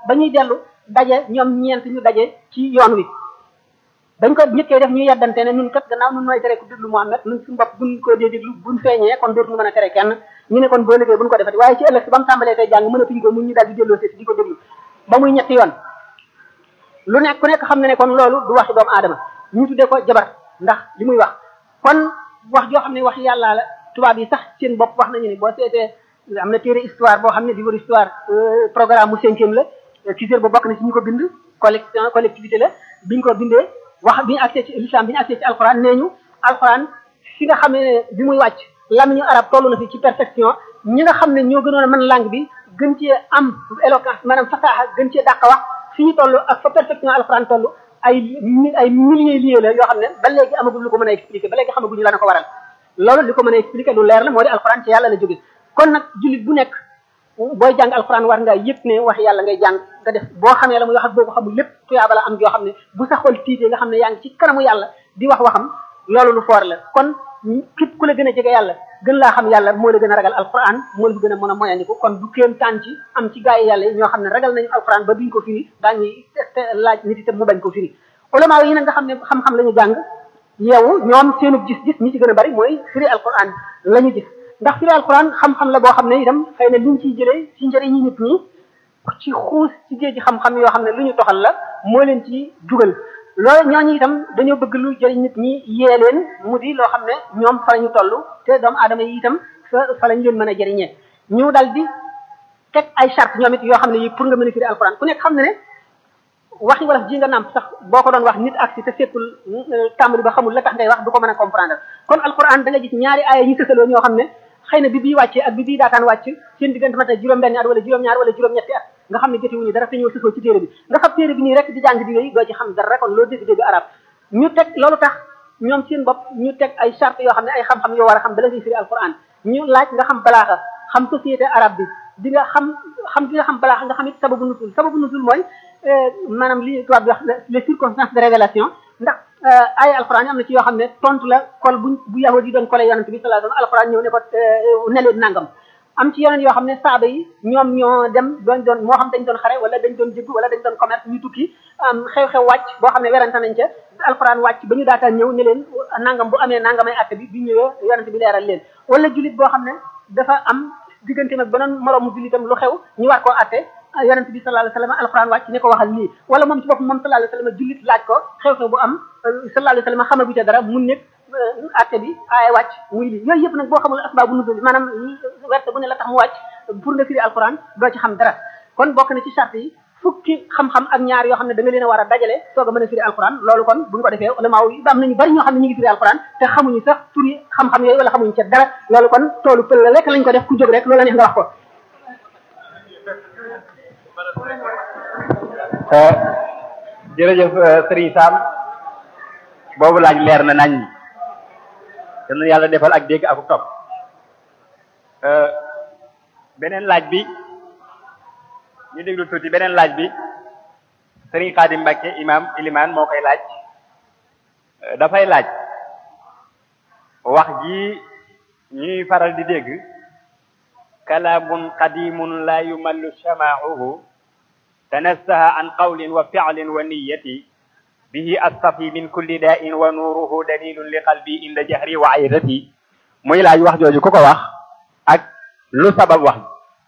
ba ñuy dellu daje ñoom ñeent ñu daje ci yoon wi dañ ko ñëkkee def ñu yeddante ne ñun kat gannaaw nun nooy tere ku déglu Muhammad ñun suñu bopp buñ ko dee déglu buñ feeñee kon dootuñu mën a tere kenn ñu ne kon boo liggéey buñ ko defati waaye ci ëllëg si ba mu tàmbalee tey jàng mënatuñ ko mun ñu daal di delloo si di ko déglu ba muy ñetti yoon lu nekk ku nekk xam na ne kon loolu du waxi doomu aadama ñu tuddee ko jabar ndax li muy wax kon wax joo xam ne wax yàlla la tubaab yi sax seen bopp wax nañu ni boo seetee am na téere histoire boo xam ne livre histoire programme mu cinquième la Cissé ba bokk na ci ñu ko bind collection collectivité la biñ ko bindee wax bi ñu accès ci l'islam bi ñu accès ci alxuraan nee ñu alxuraan fi nga xam ne bi muy wàcc lamiñu arab toll na fi ci perfection ñi nga xam ne ñoo gënoon a mën langue bi gën cee am éloquence maanaam fasaxa gën cee dàq wax fi ñu toll ak fa perfection alxuraan toll ay ay milliers lieux la yoo xam ne ba léegi amagul lu ko mën a expliquer ba léegi xamaguñu la na ko waral loolu li ko mën a expliquer lu leer la moo di alxuraan ci yàlla la jóge kon nag jullit bu nekk booy jàng alxuraan war nga yëg ne wax yàlla ngay jàng nga def boo xamee la muy wax ak boo ko xamul lépp tuyaaba la am joo xam ne bu sa xol tiitee nga xam ne yaa ngi ci kanamu yàlla di wax waxam loolu lu foor la kon képp ku la gën a jege yàlla gën laa xam yàlla moo la gën a ragal alxuraan moo la gën a mën a moyandiku kon du kéem taan ci am ci gaa yi yàlla yi ñoo xam ne ragal nañu alxuraan ba duñ ko firi daañuy laaj nit itam mu bañ ko firi ulama yi nag nga xam ne xam-xam la ñu jàng yeewu ñoom seenu gis-gis ñi ci gën a bari mooy firi alxuraan la ñu gis ndax firi alquran xam-xam la boo xam ne itam xëy na liñ ciy jëlee ci njëriñi nit ñi ci xuus ci géej xam-xam yoo xam ne lu ñu toxal la moo leen ci dugal loolu ñooñu itam dañoo bëgg lu jëriñ nit ñi yee leen mu di loo xam ne ñoom fa la ñu toll te doomu aadama yi itam fa fa lañ leen mën a jëriñee ñu dal di teg ay charte ñoom it yoo xam ne yi pour nga mën a firi alquran ku nekk xam ne ne waxi wala ji nga nàmp sax boo ko doon wax nit ak si te fekkul tàmbali ba xamul la tax ngay wax du ko mën a comprendre kon alquran da nga gis ñaari aaya yi sësaloo ñoo xam ne xëy na bi bii wàccee ak bi bii daataan wàcc seen diggante mat na juróom-benn at wala juróom-ñaar wala juróom-ñetti at nga xam ne jotewuñu dara te ñëw sësoo ci téere bi nga xam téere bi nii rek di jàng di yooyu doo ci xam dara kon loo dégg-dégg arab ñu teg loolu tax ñoom seen bopp ñu teg ay charte yoo xam ne ay xam-xam yoo war a xam bala ngay firi alquran ñu laaj nga xam balaaxa xam société arabe bi di nga xam xam di nga xam balaaxa nga xam it sababu nusul sababu nusul mooy maanaam li tubaab bi wax les circonstances de révélation ndax ay alquran yi am na ci yoo xam ne tontu la kol bu bu yahud yi doon kole yonent bi sallallahu alayhi wasallam alquran ñëw ne ko ne leen nangam am ci yeneen yoo xam ne saaba yi ñoom ñoo dem doon doon moo xam dañ doon xare wala dañ doon jëgg wala dañ doon commerce ñu tukki xew-xew wàcc boo xam ne werante nañ ca alquran wàcc ba ñu daataan ñëw ne leen nangam bu amee nangamay atte bi bi ñëwee yonent bi leeral leen wala jullit boo xam ne dafa am diggante nag beneen moroomu jullitam lu xew ñu war koo atte yonent bi sallallahu alayhi wasallam alquran wàcc ne ko waxal lii wala moom ci bopp moom sallallahu alayhi wasallam jullit laaj ko xew-xew bu am sallallahu alayhi wasallam xamagu ca dara mun nekk atte bi aaya wàcc muy lii yooyu yëpp nag boo xamul asbaabu nuzul maanaam werte bu ne la tax mu wàcc pour nga firi alquran doo ci xam dara kon bokk na ci charte yi fukki xam-xam ak ñaar yoo xam ne da nga leen a war a dajale soog a mën a firi alquran loolu kon buñ ko defee ulama yi am nañu bari ñoo xam ne ñu ngi firi alquran te xamuñu sax turi xam-xam yooyu wala xamuñu ca dara loolu kon toolu pël la rek lañ ko def ku jóg rek loolu la neex nga wax ko jërëjëf Serigne Sam boobu laaj leer na nañ te nu yàlla defal ak dégg ak topp beneen laaj bi ñu déglu tuuti beneen laaj bi Serigne Khadim Mbacke imam iliman moo koy laaj dafay laaj wax ji ñuy faral di dégg kalaamun qadimun la yumallu shama'uhu tanassaha an qawlin wa fi'lin wa niyyati bihi astafi min kulli da'in wa nuruhu dalilun li qalbi inda jahri wa aydati muy laaj wax jooju ku ko wax ak lu sabab wax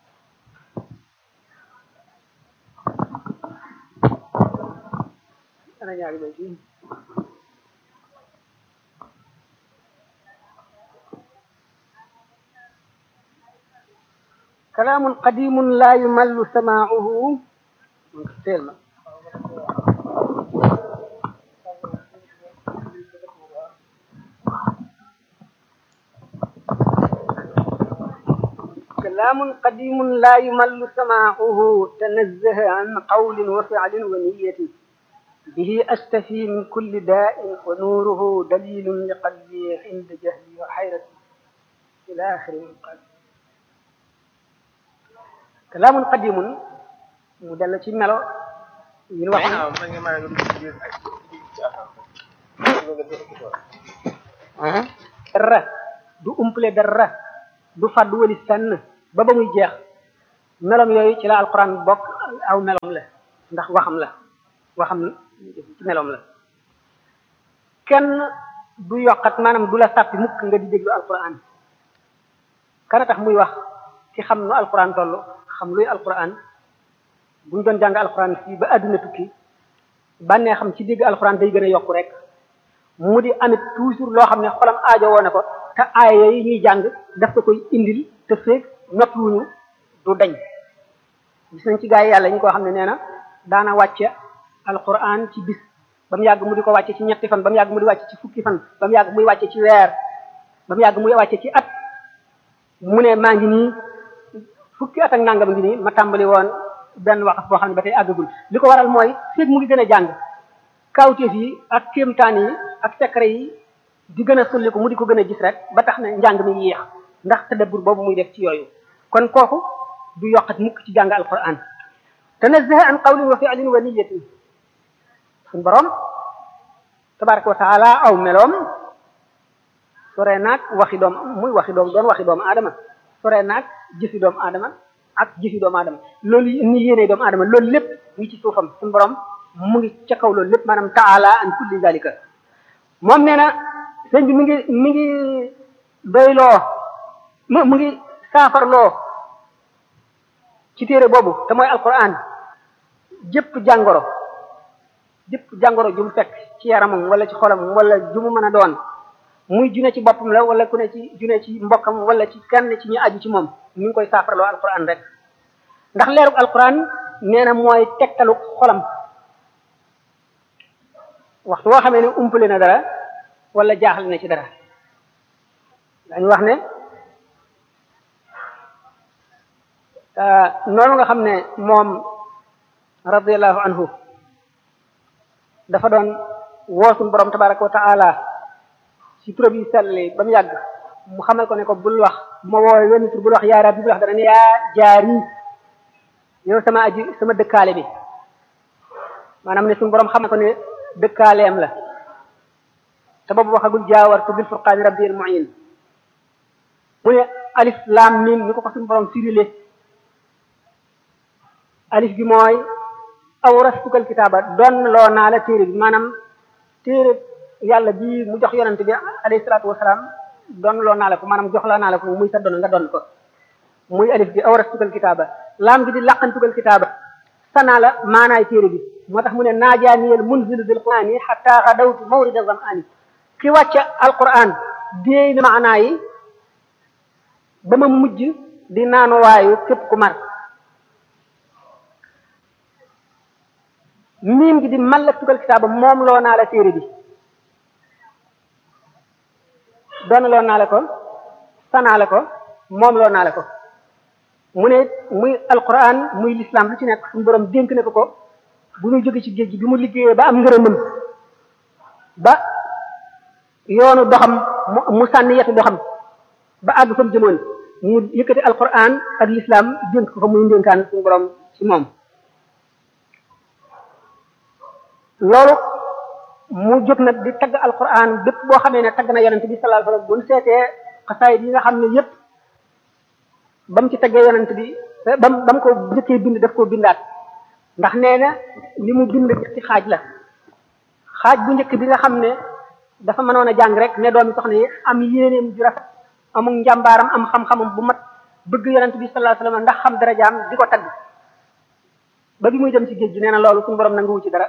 kalaamun qadimun la yumallu sama'uhu teel ma كلام قديم لا يمل سماعه تنزه عن قول وفعل ونية به أستفي من كل داء ونوره دليل لقلبي عند جهلي وحيرتي إلى آخر القلب كلام قديم مدلة ملو من وحي dara du umple dara du fàddu wali sànn ba ba muy jeex melom yooyu ci la alquran bokk aw melom la ndax waxam la waxam ci melom la kenn du yokkat maanaam du la sàppi mukk nga di déglu alquran kana tax muy wax ci xam nu alquran toll xam luy alquran buñ doon jàng alquran fii ba àdduna tukki bànnee xam ci dégg alquran day gën a yokku rek mu di amit toujours loo xam ne xolam aajo woo na ko te aaya yi ñuy jàng daf ko koy indil te feeg noppiwuñu du dañ gis nañ ci gaa yi yàlla ñu koo xam ne nee na daana wàcce alquran ci bis ba mu yàgg mu di ko wàcce ci ñetti fan ba mu yàgg mu di wàcce ci fukki fan ba mu yàgg muy wàcce ci weer ba mu yàgg muy wàcce ci at mu ne maa ngi nii fukki at ak nangam ngi nii ma tàmbali woon benn waxaf boo xam ne ba tey àggagul li ko waral mooy feeg mu ngi gën a jàng kawteef yi ak kéemtaan yi ak secret yi di gën a sulli ko mu di ko gën a gis rek ba tax na njàng mi yéex ndax tadabbur boobu muy def ci yooyu kon kooku du yokkat mukk ci jàng alquran tanazzaha an qawlin wa fi'lin wa niyyatin suñ borom tabaraka wa taala aw meloom sore naag waxi doom muy waxi doom doon waxi doomu aadama sore naag jëfi doomu aadama ak jëfi doomu aadama loolu ni yéene doomu aadama loolu lépp ngi ci suufam suñ borom mu ngi ca kaw loolu lépp maanaam taala an kulli zalika moom nee na sëñ bi mi ngi mi ngi doyloo mu mu ngi saafarloo ci téere boobu te mooy alquran jëpp jàngoro jëpp jàngoro ju mu fekk ci yaramam wala ci xolam wala ju mu mën a doon muy june ci boppam la wala ku ne ci june ci mbokkam wala ci kenn ci ñu aju ci moom mi ngi koy saafarloo alquran rek ndax leerug alquran nee na mooy tegtalu xolam waxtu woo xamee ne umpale na dara wala jaaxle na ci dara dañu wax ne noonu nga xam ne moom radiallahu anhu dafa doon woosun borom tabaraka wa taala ci turam yi selli ba mu yàgg mu xamal ko ne ko bul wax bu ma woowee wenn tur bul wax yaa rabbi bul wax dana ne yaa jaari yow sama aji sama dëkkaale bi maanaam ne suñu borom xamal ko ne dëkkaaleem la te boobu waxagul jaawartu bil furqaani rabbi al muin mu ne alif laam mim ni ko ko suñu borom firile alif gi mooy awrastukal kitaaba doon loo naa la téere bi maanaam téere yàlla bi mu jox yonante bi alayhi salaatu wasalaam doon loo naa la ko maanaam jox la naa la ko muy sa doon nga doon ko muy alif gi awrastukal kitaaba laam gi di laqantukal kitaaba sanaa la maanaay téere bi moo tax mu ne naajaaniyel munzilu bil qur'ani hatta xadawtu mawrida zam'ani ki wàcce alquran déey na maanaa yi ba ma mujj di naanuwaayu képp ku mar miim gi di mallaktukal kitaaba moom loo naa la téere bi doona loo naa la ko sanaa la ko moom loo naa la ko mu ne muy alquran muy l'islam lu ci nekk suñu borom dénk na ko ko bu muy jóge ci géej gi bi mu liggéeyee ba am ngërëmam ba yoonu doxam mu sànni yetu doxam ba àgg fa mu jëmoon mu yëkkati alquran ak l'islam dénk ko ko muy ndénkaan suñu borom ci moom loolu mu jóg nag di tagg alquran bépp boo xamee ne tagg na yonente bi sallallahu alayhi wasallam bu ñu seetee xasaayid yi nga xam ne yépp ba mu ci taggee yonent bi ba mu ba mu ko njëkkee bind daf koo bindaat ndax nee na li mu bind ci xaaj la xaaj bu njëkk bi nga xam ne dafa mënoon a jàng rek ne doomi soxna yi am yéeneem ju rafet amul njàmbaaram am xam-xamam bu mat bëgg yonent bi sallallahu alayhi wasallam ndax xam darajaam di ko tagg ba bi muy dem ci géej gi nee na loolu suñu borom nanguwu ci dara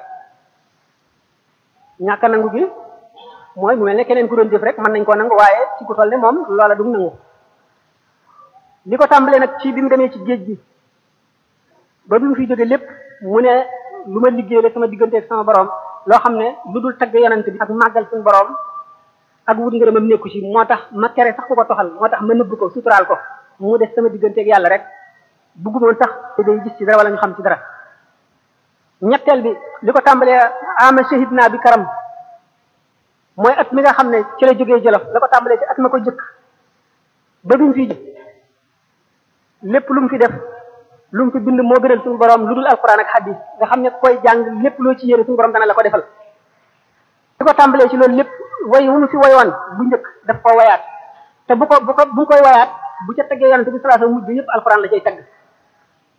ñàkk nangu gi mooy mu mel ne keneen ku doon jëf rek mën nañ koo nangu waaye ci ku toll ne moom loola du nangu li ko tàmbalee nag ci bi mu demee ci géej gi ba bi mu fi jóge lépp mu ne lu ma liggéey la sama diggante ak sama borom loo xam ne lu dul tagg yonent bi ak màggal suñu borom ak wut ngërëmam nekku ci moo tax ma tere sax ku ko toxal moo tax ma nëbb ko suturaal ko mu des sama diggante ak yàlla rek buggumoon sax te day gis ci dara wala ñu xam ci dara ñetteel bi li ko tàmbalee ama shahid naa bi karam mooy at mi nga xam ne ci la jógee jolof la ko tàmbalee ci at ma ko jëkk ba duñ fi lépp lu mu fi def lu mu fi bind moo gënal suñu borom lu dul alquran ak hadis nga xam ne koy jàng lépp loo ci yéene suñu borom dana la ko defal li ko tàmbalee ci loolu lépp way wu mu fi wayoon bu njëkk daf ko wayaat te bu ko bu ko bu koy wayaat bu ca teggee yonente bi sallallahu alayhi wasallam mujj yëpp alquran la cay tagg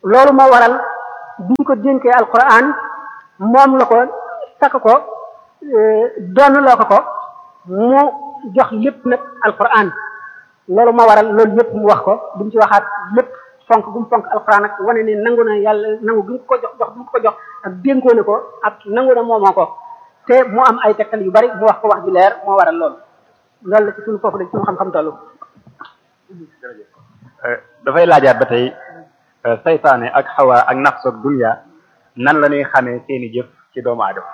loolu moo waral biñ ko dénkee alquran moom la ko takk ko doon loo ko ko mu jox lépp nag alquran loolu moo waral loolu yëpp mu wax ko duñ ci waxaat lépp fonk gu mu fonk alquran ak wane ne nangu na yàlla nangu gi mu ko jox jox gi mu ko jox ak dénkoo na ko ak nangu na moomoo ko te mu am ay tegtal yu bari mu wax ko wax ju leer moo waral loolu loolu la ci suñu foofu la ci suñu xam-xam tollu dafay laajaat ba tey saytaane ak xawa ak nafs ak dunya nan la ñuy xamee seeni jëf ci doomu aadama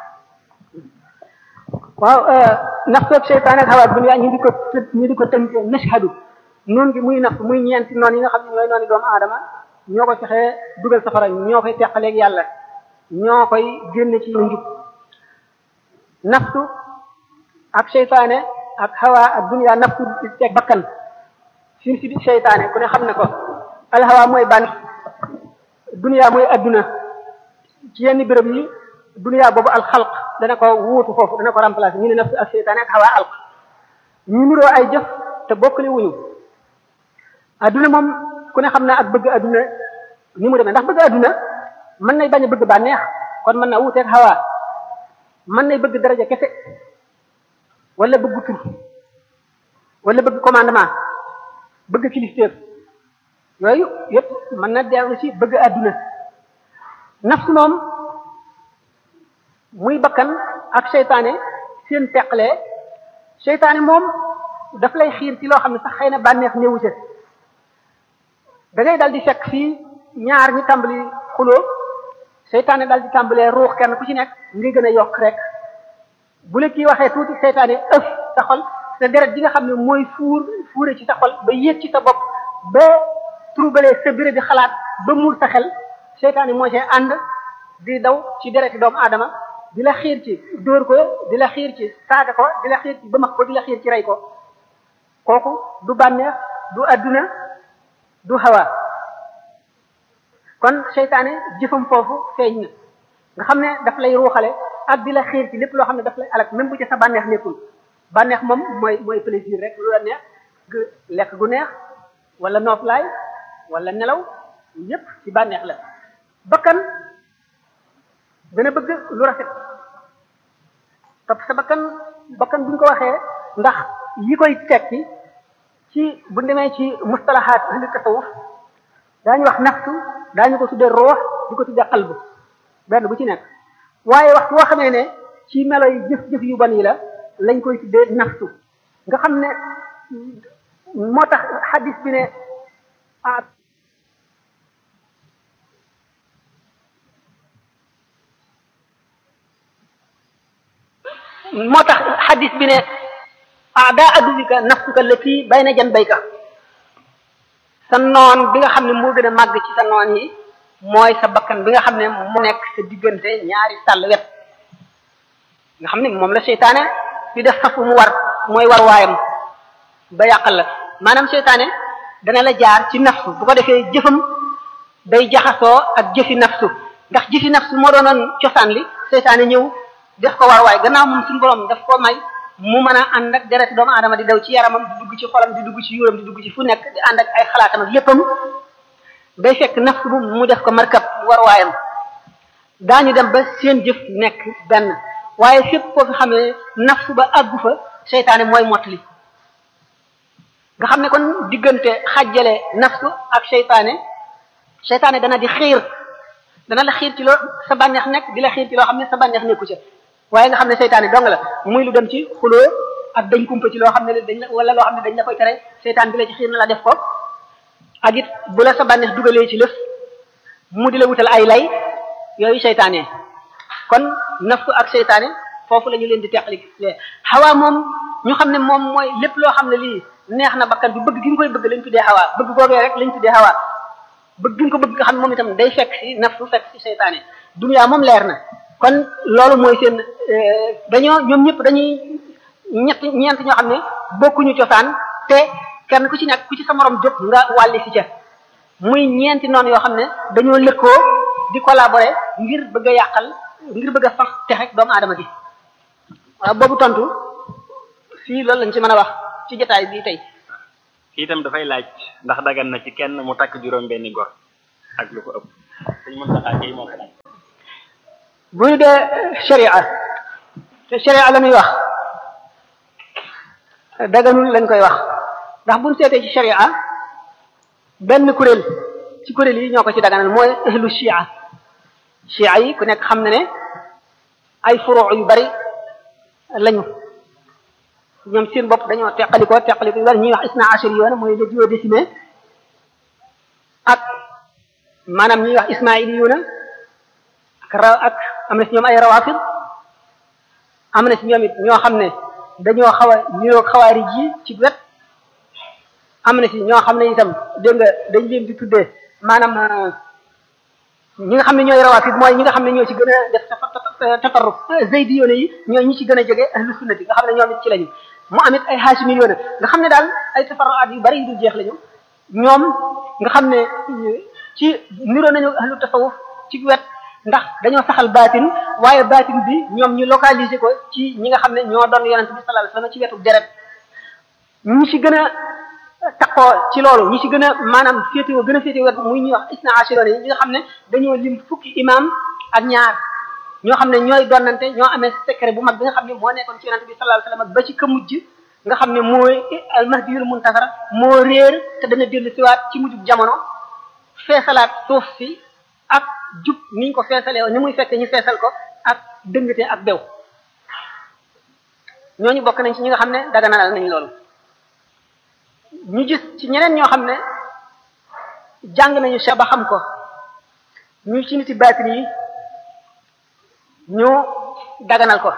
waaw nafs ak seytaane ak xawa ak dunya ñu di ko ñu di ko tënk nashhadu noonu gi muy nafs muy ñeenti noonu yi nga xam ne ñooy noonu doomu aadama ñoo ko fexee dugal safara ñoo koy teqaleeg yàlla ñoo koy génne ci njub nafsu ak seytaane ak xawa ak dunya nafsu teg bakkan sin si di seytaane ku ne xam ne ko alxawa mooy ban dunya mooy adduna ci yenn béréb yi dunya boobu alxalq dana ko wuutu foofu dana ko remplacer ñu ne nafsu ak seytaane ak xawa alq ñu niroo ay jëf te bokkale wuñu adduna moom ku ne xam naa ak bëgg adduna ni mu demee ndax bëgg adduna mën nay bañ a bëgg bànneex kon mën naa wuuteeg xawa mën nay bëgg daraja kese wala bëgg tur wala bëgg commandement bëgg kilifteef yooyu yëpp mën na dellu ci bëgg àdduna nafsu moom muy bakkan ak seytaane seen teqale seytaane moom daf lay xiir ci loo xam ne sax xëy na bànneex néewu ca da ngay dal di fekk fii ñaar ñi tàmbali xuloo seytaane dal di tàmbalee ruux kenn ku ci nekk ngi gën a yokk rek bu la kii waxee tuuti seytaane ëf sa xol sa deret ji nga xam ne mooy fuur fuure ci sa xol ba yéeg ci sa bopp ba troublé sa béré di xalaat ba muur sa xel seytaane moo see ànd di daw ci dereti doomu aadama di la xiir ci dóor ko di la xiir ci saaga ko di la xiir ci bëmax ko di la xiir ci rey ko kooku du bànneex du adduna du hawa kon seytaane jëfam foofu feeñ na nga xam ne daf lay ruuxale ak di la xiir ci lépp loo xam ne daf lay alak même bu ci sa bànneex nekkul bànneex moom mooy mooy plaisir rek lu la neex gu lekk gu neex wala nooflaay wala nelaw yépp ci bànneex la bakkan dana bëgg lu rafet topp sa bakkan bakkan buñ ko waxee ndax yi koy tekki ci bu demee ci mustalahaat ahli tasawuf daañu wax nafsu daañu ko tuddee roox di ko tuddee qalbu benn bu ci nekk waaye waxtu woo xamee ne ci melo yi jëf-jëf yu ban yi la lañ koy tuddee nafsu nga xam ne moo tax xadis bi ne ah moo tax xadis bi ne ada aduwika nafsuka allati bayna janbayka sa noon bi nga xam ne moo gën a màgg ci sa noon yi mooy sa bakkan bi nga xam ne moo nekk sa diggante ñaari sàll wet nga xam ne moom la seytaane di def safu mu war mooy war waayam ba yàqal la maanaam seytaane dana la jaar ci nafsu bu ko defee jëfam day jaxasoo ak jëfi nafsu ndax jëfi nafsu moo doonoon cosaan li seytaane ñëw def ko war waay gannaaw moom suñu borom daf ko may mu mën a ànd ak deret doomu aadama di daw ci yaramam di dugg ci xolam di dugg ci yuuram di dugg ci fu nekk di ànd ak ay xalaatam ak léppam day fekk nafsu bu mu def ko markab war waayam daañu dem ba seen jëf nekk benn waaye fépp foo fi xamee nafsu ba àggu fa seytaane mooy mottali nga xam ne kon diggante xajjale nafsu ak seytaane seytaane dana di xiir dana la xiir ci loo sa bànneex nekk di la xiir ci loo xam ne sa bànneex nekku ca waaye nga xam ne seytaane dong la muy lu dem ci xuloo ak dañ kumpa ci loo xam ne dañ la wala loo xam ne dañ la koy tere seytaan bi la ci xiir na la def ko ak it bu la sa bànneex dugalee ci lëf mu di la wutal ay lay yooyu seytaane kon nafsu ak seytaane foofu la ñu leen di teqali xawaa moom ñu xam ne moom mooy lépp loo xam ne lii neex na bakkan bi bëgg gi nga koy bëgg lañ tuddee xawaa bëgg googee rek lañ tuddee xawaa bëgg gi nga ko bëgg nga xam ne moom itam day fekk ci nafsu fekk ci seytaane duniyaa moom leer na kon loolu mooy seen dañoo ñoom ñëpp dañuy ñett ñeent ñoo xam ne bokkuñu cosaan te kenn ku ci nekk ku ci sa morom jóg nga wàlli si ca muy ñeenti noonu yoo xam ne dañoo lëkkoo di collaborer ngir bëgg a yàqal ngir bëgg a sax texe doomu aadama gi waaw boobu tontu fii loolu lañ ci mën a wax ci jotaay bii tey kii itam dafay laaj ndax dagan na ci kenn mu takk juróom benni gor ak lu ko ëpp sëñ Mountakha Gueye moo ko laaj bu ñu dee sharia te sharia la muy wax daganul lañ koy wax ndax buñ seetee ci sharia benn kuréel ci kuréel yi ñoo ko ci daganal mooy ahlu shia shia yi ku nekk xam na ne ay furuu yu bari lañu ñoom seen bopp dañoo teqalikoo teqaliko yu bari ñuy wax isna ashari yoon mooy le duodécimain ak maanaam ñuy wax ismaili yoona ak ra ak am na si ñoom ay rawafid am na si ñoom it ñoo xam ne dañoo xaw a niroog xawaarij yi ci wet am na si ñoo xam ne itam dégg nga dañ leen di tuddee maanaam ñi nga xam ne ñooy rawafid mooy ñi nga xam ne ñoo ci gën a def tatarruf zaydi yoone yi ñooy ñi ci gën a jege ahlu sunnati nga xam ne ñoom it ci lañu mu amit ay haashimi yoone nga xam ne daal ay tafarruat yu bari yu dul jeex lañu ñoom nga xam ne ci niroo nañu ahlu tasawuf ci wet ndax dañoo saxal baatin waaye baatin bi ñoom ñu localiser ko ci ñi nga xam ne ñoo doon yonent bi sallallahu alayhi wasallam ci wetu deret ñi ci gën a takkoo ci loolu ñi ci gën a maanaam féetewoo gën a féetewoo wet muy ñuy wax isna ashiroon yi ñi nga xam ne dañoo lim fukki imam ak ñaar ñoo xam ne ñooy donnante ñoo amee secret bu mag bi nga xam ne moo nekkoon ci yonent bi sallallahu alayhi wasallam ba ci ka mujj nga xam ne mooy al mahdiyul muntasar moo réer te dana dellu siwaat ci mujjub jamono feesalaat suuf si ak jub niñ ko feesalee ni muy fekk ñu feesal ko ak dëngate ak bew ñooñu bokk nañ ci ñi nga xam ne daganalal nañ loolu ñu gis ci ñeneen ñoo xam ne jàng nañu sa ba xam ko ñu ci niti baatin yi ñu daganal ko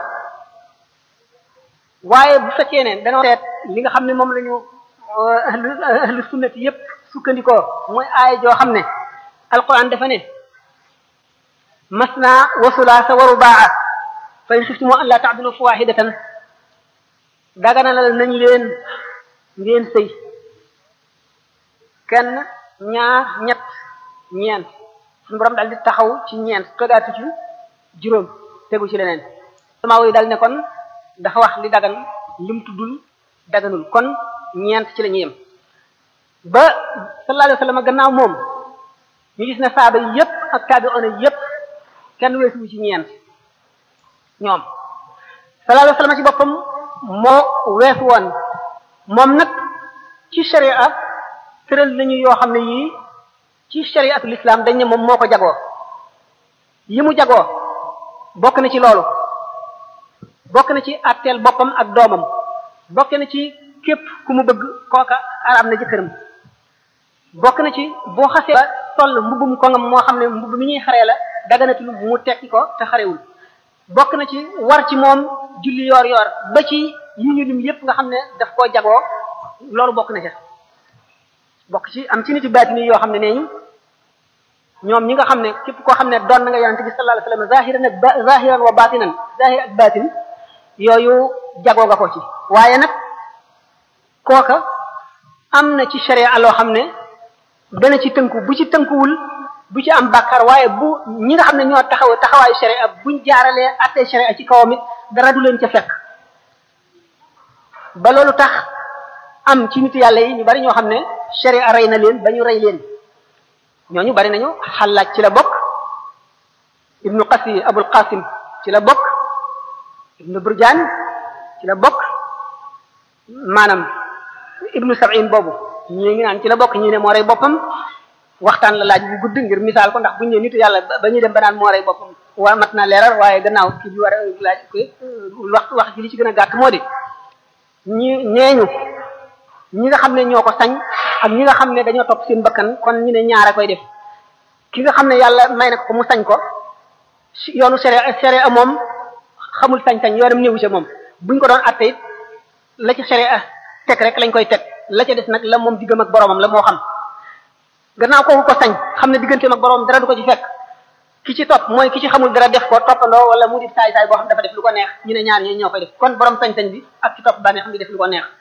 waaye bu fekkee ne dañoo seet li nga xam ne moom la ñu ahlu ahlu sunnati yépp sukkandikoo mooy aaya joo xam ne alquran dafa ne masna wa sulaasa wa rubaa fa in xiftumu an la ta'dilu fa wahidatan daganalal nañ leen ngeen sëy kenn ñaar ñett ñeent suñu borom daal di taxaw ci ñeent togaatu ci juróom tegu ci leneen sama yi dal ne kon dafa wax li dagan lim tuddul daganul kon ñeent ci la ñu yem ba sallallahu alayhi wa sallam gannaaw moom ñu gis ne saaba yi yépp ak taabi'una yépp kenn weesuwu ci ñeent ñoom sallallahu alayhi wa sallam ci boppam moo weesu woon moom nag ci sharia tëral nañu yoo xam ne yii ci shariatul islam dañ ne moom moo ko jagoo yi mu jagoo bokk na ci loolu bokk na ci atteel boppam ak doomam bokk na ci képp ku mu bëgg kooka araam na jëkkëram bokk na ci boo xasee ba sol mbubbum kongam moo xam ne mbubb mi ñuy xaree la daganatul mu tekki ko te xarewul bokk na ci war ci moom julli yoor yoor ba ci yi ñu lim yépp nga xam ne daf koo jagoo loolu bokk na ca bokk ci am ci nit yu baatini yoo xam ne nee ñu ñoom ñi nga xam ne képp koo xam ne doon na nga yonente bi sallallahu alayhi wasallam zahiran ak ba zahiran wa batinan zahir ak batin yooyu jagoo nga ko ci waaye nag kooka am na ci sharia loo xam ne dana ci tënku bu ci tënkuwul bu ci am bàkkaar waaye bu ñi nga xam ne ñoo taxaw taxawaayu sharia buñ jaaralee attee sharia ci kawam it dara du leen ca fekk ba loolu tax am ci nit yàlla yi ñu bari ñoo xam ne sharia rey na leen ba ñu rey leen ñooñu bari nañu xalaat ci la bokk ibnu qasi abul qasim ci la bokk ibnu burjaan ci la bokk maanaam ibnu sab'in boobu ñii ngi naan ci la bokk ñii ne moo rey boppam waxtaan la laaj bu gudd ngir misaal ko ndax bu ñu ne nitu yàlla ba ñuy dem ba naan moo rey boppam waa mat na leeral waaye gannaaw kii bi war a laaj ko wax wax ji li ci gën a gàtt moo di ñi ñeeñu ñi nga xam ne ñoo ko sañ ak ñi nga xam ne dañoo topp seen bakkan kon ñu ne ñaara koy def ki nga xam ne yàlla may na ko mu sañ ko yoonu sere sere a moom xamul sañ-sañ yoonam néewu ca moom buñ ko doon atte it la ca sere a teg rek lañ koy teg la ca des nag la moom diggam ak boromam la moo xam gannaaw kooku ko sañ xam ne digganteem ak boromam dara du ko ci fekk ki ci topp mooy ki ci xamul dara def ko toppandoo wala mu di saay saay boo xam dafa def lu ko neex ñu ne ñaar ñi ñoo koy def kon borom sañ-sañ bi ak ci topp bànnee xam di def lu ko neex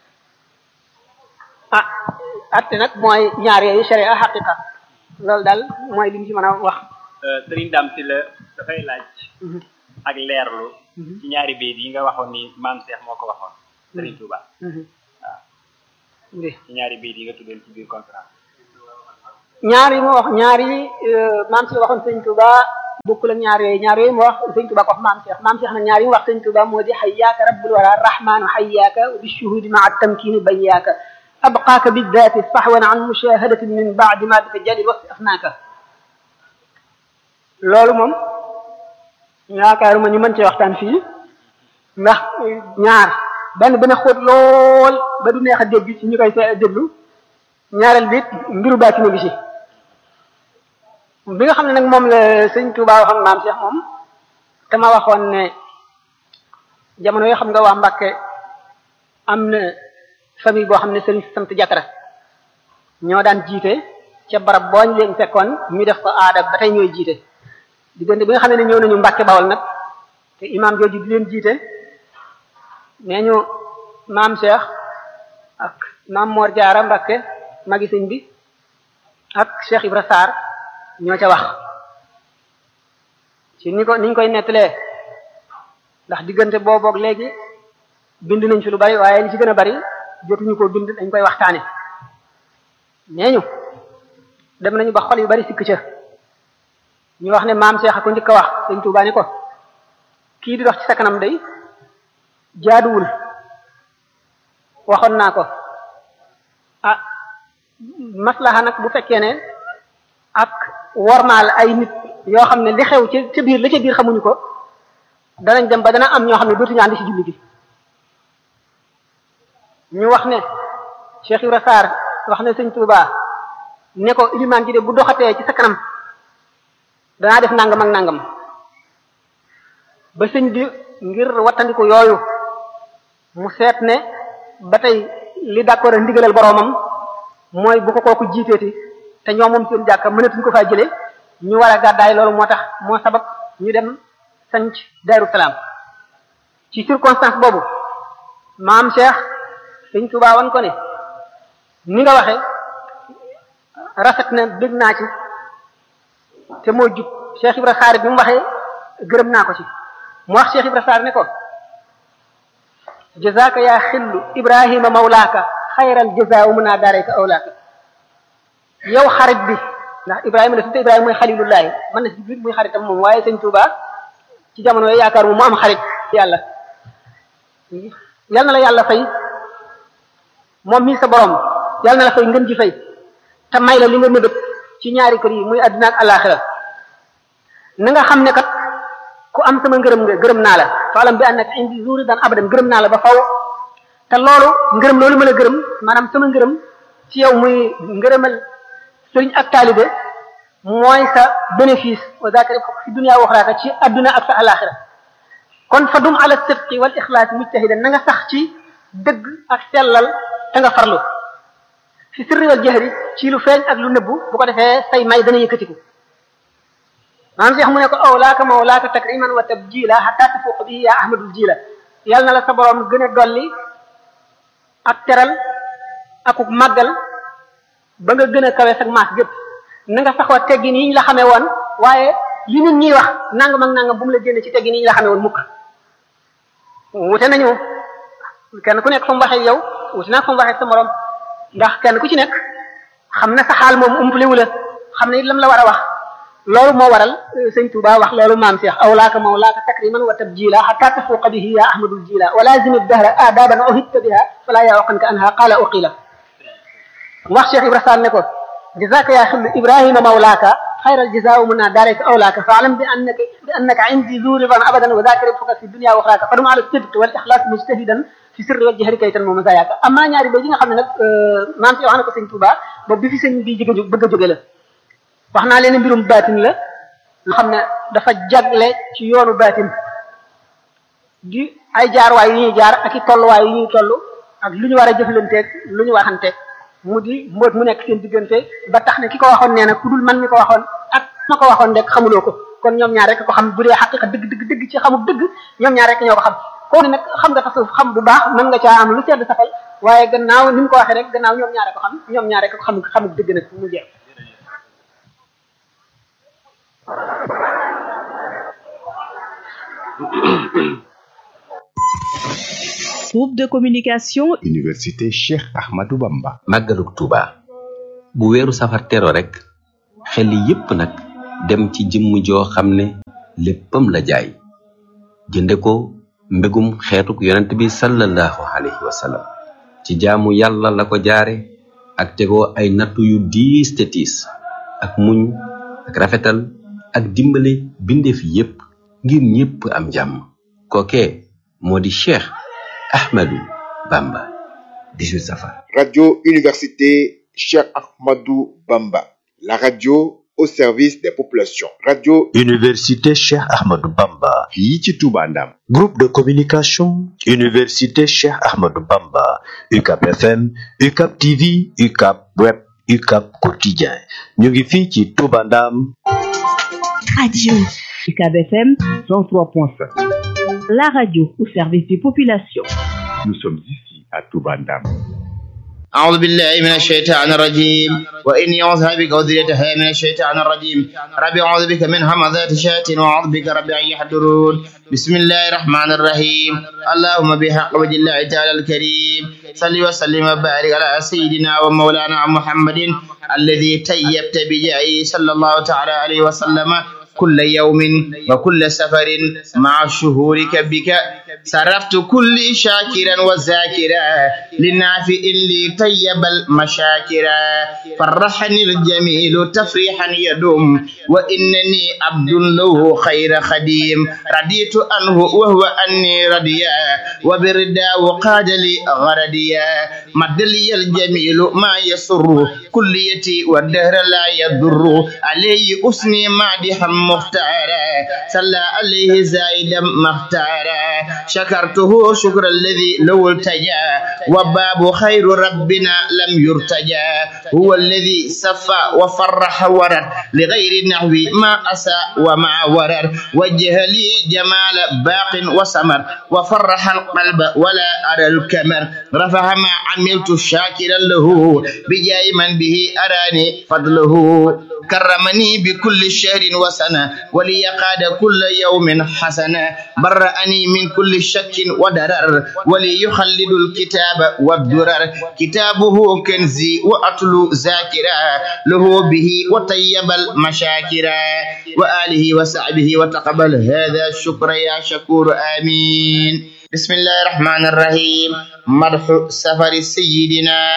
ah atte nag mooy ñaar yooyu sharia xaqiqa loolu daal mooy li ñu ci mën a wax sëriñ Dame si la dafay laaj ak leerlu ci ñaari bayit yi nga waxoon ni maam Cheikh moo ko waxoon sëriñ Touba waaw ci ñaari bayit yi nga tuddoon ci biir conférence ñaar yi ma wax ñaar yi maam si waxoon sëñ Tuba bokkul ak ñaar yooyu ñaar yooyu mu wax sëñ Tuba ko wax maam Cheikh maam Cheikh nag ñaar yi mu wax sëñ Tuba moo di xayyaaka rabbul wara rahmaanu xayyaaka bi shuhudi maa tamkini bayyaaka abqaaka biddaati sahwan an mushahadatin min baadi ma bika jalil wasi afnaaka loolu moom yaakaaruma ñu mën cee waxtaan fii ndax ñaar benn benn xóot lool ba du neex a dégg ci ñu koy déglu ñaareel bi mbiru bàcc na bi si bi nga xam ne nag moom la sëñ Touba waxoon maam Cheikh moom te ma waxoon ne jamono yoo xam nga waa Mbàkke am na famille boo xam ne sëriñ sant jàkkara ñoo daan jiite ca barab booñ leen fekkoon ñu def ko aada ba tey ñooy jiite diggante bi nga xam ne ñëw nañu Mbàkke Bawol nag te imaam jooju di leen jiite nee ñu maam Cheikh ak maam Mor Jaara Mbàkke magi sëñ bi ak Cheikh Ibra Sarr ñoo ca wax ci ni ko niñ koy nettalee ndax diggante booboog léegi bind nañ fi lu bari waaye li ci gën a bari jotuñu ko bind dañ koy waxtaane nee ñu dem nañu ba xol yu bari sikk ca ñu wax ne maam Cheikh a ko njëkk a wax sëñ Tuubaa ne ko kii di dox ci sa kanam day jaaduwul waxoon naa ko ah maslaha nag bu fekkee ne ak wormaal ay nit yoo xam ne li xew ci ca biir la ca biir xamuñu ko danañ dem ba dana am ñoo xam ne dootuñu ànd ci julli gi ñu wax ne Cheikh Ibra Sarr wax ne sëñ Touba ne ko ilimaan ji de bu doxatee ci sa kanam danaa def nangam ak nangam ba sëñ bi ngir wattandiku yooyu mu seet ne ba tey li d'accord a ndigalal boroomam mooy bu ko kooku jiiteeti te ñoom moom seen jàkka mënatuñ ko faa jëlee ñu war a gàddaay loolu moo tax moo sabab ñu dem sanc Daaru Salaam ci circonstance boobu maam Cheikh sëñ Tuubaa wan ko ne ni nga waxe rafet na dégg naa ci te moo jub Cheikh Ibra Sarr bi mu waxee gërëm naa ko ci mu wax Cheikh Ibra Sarr ne ko jazaaka yaa xillu Ibrahima mawlaaka xayral jazaa wa munaa daarayka awlaaka yow xarit bi ndax Ibrahima la tudde Ibrahima mooy xalilullahi man na si biir muy xaritam moom waaye sëñ Touba ci jamono yooyu yaakaar mu mu am xarit yàlla yal na la yàlla fay moom mii sa borom yal na la fay ngën ji fay te may la li nga mébét ci ñaari kër yi muy àddina ak alaxira na nga xam ne kat ku am sama ngërëm nga gërëm naa la faalam bi annaka indi zuri dan abadan gërëm naa la ba faw te loolu ngërëm loolu ma la gërëm maanaam sama ngërëm ci yow muy ngërëmal sëriñ ak taalibe mooy sa bénéfice wa zakari fi dunya wa axiraka ci adduna ak sa alaxira kon fa dum ala sidqi wal ixlaas mujtahidan na nga sax ci dëgg ak sellal te nga farlu fi sirri wal jahri ci lu feeñ ak lu nëbbu bu ko defee say may dana yëkkatiku maanaam Cheikh mu ne ko awlaaka mawlaaka takriman wa tabjila hatta tafuq bihi ya ahmadul jila yàlla na la sa borom gën a dolli ak teral akuk màggal ba nga gën a kawe sag maas gépp na nga saxoo teggin yi ñu la xamee woon waaye li nit ñiy wax nangam ak nangam bu mu la génne ci teggin yi ñu la xamee woon mukk wute nañu kenn ku nekk fa mu waxee yow wute naa fa mu waxee sa morom ndax kenn ku ci nekk xam na sa xaal moom umpaliwu la xam ne it lam la war a wax loolu moo waral sëñ Touba wax loolu maam Cheikh awlaaka mawlaaka takriman wa tabjila hatta tafuuqa bihi ya ahmadul jila wa lazim dahra adaban uhibta biha fala yawqanka anha qala uqila wax Cheikh Ibra Sall ne ko jazaaka yaa xillu Ibrahima mawlaaka xayral jazaa mun naa daarayka awlaaka fa alam bi annaka bi annaka indi zu ridan abadan wa zaaka ribxuka fi dunya wa axraaka fa dum ala sidq wal ixlaas mujtahidan fi sirri wal jahri kaytan moom zayaaka amaa ñaari bay yi nga xam ne nag maam Cheikh wax na ko sëñ Touba ba bi fi sëñ bi jóge bëgg a jóge la wax naa leen mbirum baatin la nga xam ne dafa jagle ci yoonu baatin di ay jaarwaay yu ñuy jaar ak i tolluwaay yu ñuy toll ak lu ñu war a jëflanteeg lu ñu waxanteeg mu di mbóot mu nekk seen diggante ba tax ne ki ko waxoon nee na ku dul man mi ko waxoon ak ma ko waxoon rek xamuloo ko kon ñoom ñaar rek ko xam bu dee xaqiqa dëgg dëgg dëgg ci xamul dëgg ñoom ñaar rek ñoo ko xam koo ne nag xam nga tasawuf xam bu baax mën nga caa am lu sedd safal waaye gannaaw ni mu ko waxee rek gannaaw ñoom ñaar rek ko xam ñoom ñaar rek ko xam xamul dëgg nag mu jeex groupe de communication université Cheikh Ahmadou Bamba màggalug Tuuba bu weeru safar tero rek xel yépp nag dem ci jëmm joo xam ne léppam la jaay jënde ko mbégum xeetuk yonent bi sallallahu alayhi wa sallam ci jaamu yàlla la ko jaare ak tegoo ay nattu yu diis te tiis ak muñ ak rafetal ak dimbale bindeef yépp ngir ñépp am jàmm kookee moo di Cheikh Ahmadou Bamba 18 safar Radio Université Cheikh Ahmadou Bamba, la radio au service des populations. Radio Université Cheikh Ahmadou Bamba. fii ci Touba Ndam. Groupe de communication Université Cheikh Ahmadou Bamba. UCAP FM, UCAP TV, UCAP Web, UCAP Quotidien. ñu ngi fii ci Touba Ndam. Radio UCAB FM 103.5. la radio au service des populations. Nous sommes ici à Touba Ndam. أعوذ بالله من الشيطان الرجيم وإني أعوذ بك وذريتها من الشيطان الرجيم ربي أعوذ بك من همزات الشياطين وأعوذ بك ربي أن يحضرون بسم الله الرحمن الرحيم اللهم بحق وجه الله تعالى الكريم صل وسلم وبارك على سيدنا ومولانا محمد الذي تيبت بجاهه صلى الله تعالى عليه وسلم كل يوم وكل سفر مع شهورك بك صرفت كل شاكرا وذاكرا للنافع لي طيب المشاكرا فرحني الجميل تفريحا يدوم وإنني عبد له خير خديم رضيت عنه وهو أني رضيا وبردا وقاد لي غرديا مد لي الجميل ما يسر كليتي والدهر لا يضر عليه أسني مادحا مختارا صلى عليه زايدا مختارا شكرته شكر الذي لو التجا وباب خير ربنا لم يرتجى هو الذي صفى وفرح ورد لغير النحو ما أسى وما ورد وجه لي جمال باق وسمر وفرح القلب ولا أرى الكمر رفع ما عملت شاكرا له بجاي من به أراني فضله كرمني بكل شهر وسنة وليقاد كل يوم حسنة برأني من كل شك ودرر وليخلد الكتاب والدرر كتابه كنزي وأتلو ذاكرا له به وطيب المشاكرا وآله وصحبه وتقبل هذا الشكر يا شكور آمين بسم الله الرحمن الرحيم مرح سفر سيدنا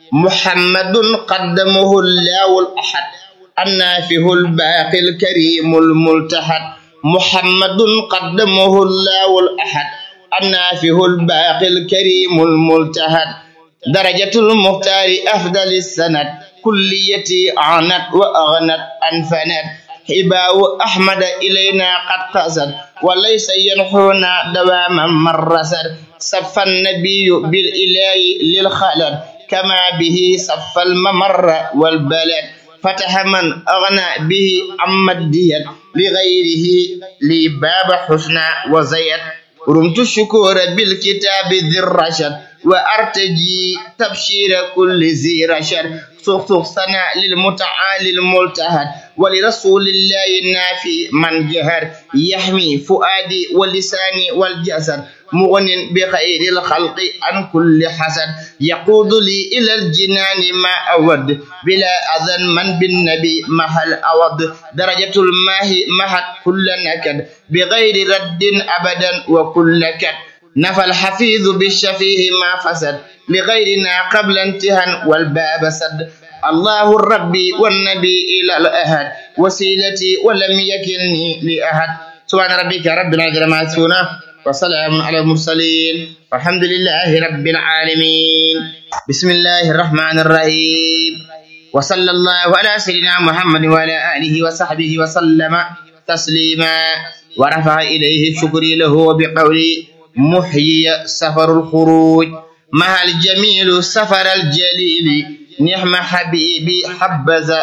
محمد قدمه الله الأحد النافه الباقي الكريم الملتحد محمد قدمه الله الأحد النافه الباقي الكريم الملتحد درجة المختار أفضل السند كليتي عنت وأغنت أنفنت حباء أحمد إلينا قد قصد وليس ينحونا دواما مرسد صف النبي بالإله للخلد كما به صف الممر والبلد فتح من أغنى به عما الديت لغيره لي باب حسنى وزيت رمت الشكور بالكتاب ذي الرشد وأرتجي تبشير كل ذي رشد سخسخ سنة للمتعالي الملتهد ولرسول الله النافي من جهر يحمي فؤادي ولساني والجسد مغن بخير الخلق عن كل حسد يقود لي إلى الجنان ما أود بلا أذن من بالنبي محل أود درجة الماء محت كل نكد بغير رد أبدا وكل كد نفى الحفيظ بالشفيه ما فسد لغيرنا قبل انتهى والباب سد الله الرب والنبي إلى الأهد وسيلتي ولم يكلني لأحد سبحان ربك رب العزة ما يصفون وسلام على المرسلين والحمد لله رب العالمين بسم الله الرحمن الرحيم وصلى الله على سيدنا محمد وعلى آله وصحبه وسلم تسليما ورفع إليه شكري له بقولي محيي سفر الخروج مع الجميل سفر الجليل نعم حبيبي حبذا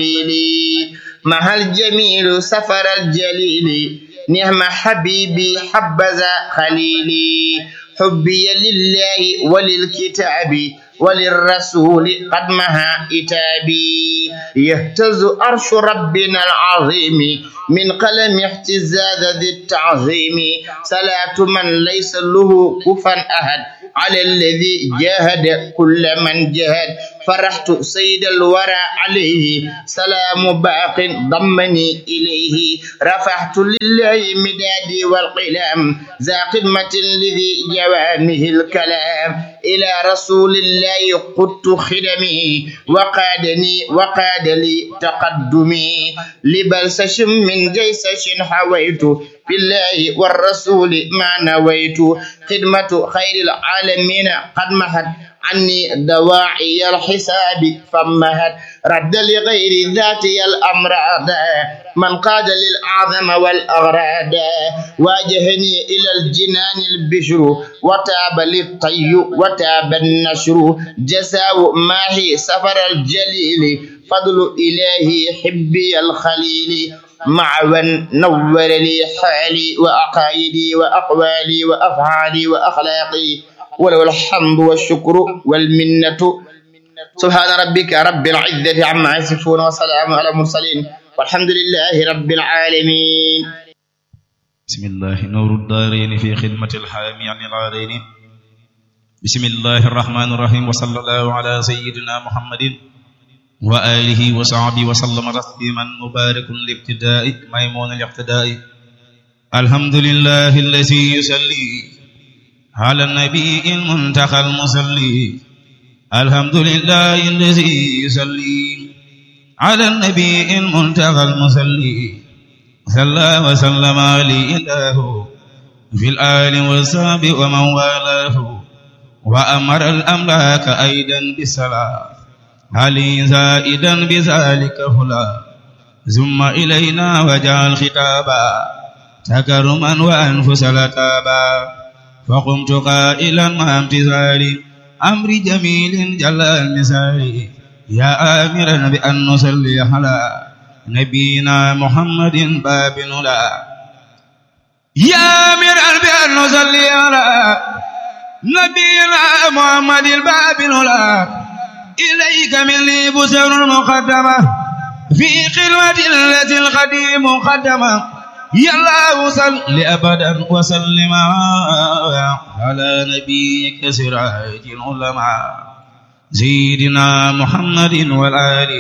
خليلي مع الجميل سفر الجليل نعم حبيبي حبذا خليلي حبي لله وللكتاب وللرسول قد مها إتابي يهتز أرش ربنا العظيم من قلم اهتزاز ذي التعظيم صلاة من ليس له كفا أحد على الذي جاهد كل من جاهد فرحت سيد الورى عليه سلام باق ضمني إليه رفعت لله مدادي والقلم ذا قمة لذي جوامه الكلام إلى رسول الله قدت خدمي وقادني وقاد لي تقدمي لبلسش من جيسش حويت بالله والرسول ما نويت خدمة خير العالمين قد مهد عني دواعي الحساب فمهد رد لغير ذاتي الأمراض من قاد للأعظم والأغراد واجهني إلى الجنان البشر وتاب للطي وتاب النشر جساو ماهي سفر الجليل فضل إلهي حبي الخليل معوا نور لي حالي وأقايدي وأقوالي وأفعالي وأخلاقي وله الحمد والشكر والمنة سبحان ربك رب العزة عما يصفون وسلام على المرسلين والحمد لله رب العالمين بسم الله نور الدارين في خدمة الحامي عن العارين بسم الله الرحمن الرحيم وصلى الله على سيدنا محمد وآله وصحبه وسلم تسليما مبارك الابتداء ميمون الاقتداء الحمد لله الذي يصلي على النبي المنتقى المصلي الحمد لله الذي يصلي على النبي المنتقى المصلي صلى وسلم عليه الله في الآل والصحب ومن والاه وأمر الأملاك أيضا بالصلاة علي زائدا بذلك هلا ثم إلينا وجعل خطابا تكرما وأنفس لتابا فقمت قائلا مع امتثال أمر جميل جل المثال يا آمرا بأن نصلي على نبينا محمد باب لا يا آمرا بأن نصلي على نبينا محمد الباب لا إليك مني بسر مقدمة في خلوة التي القديم مقدمة يا الله صل أبدا وسلم على نبيك سراج العلماء سيدنا محمد والآل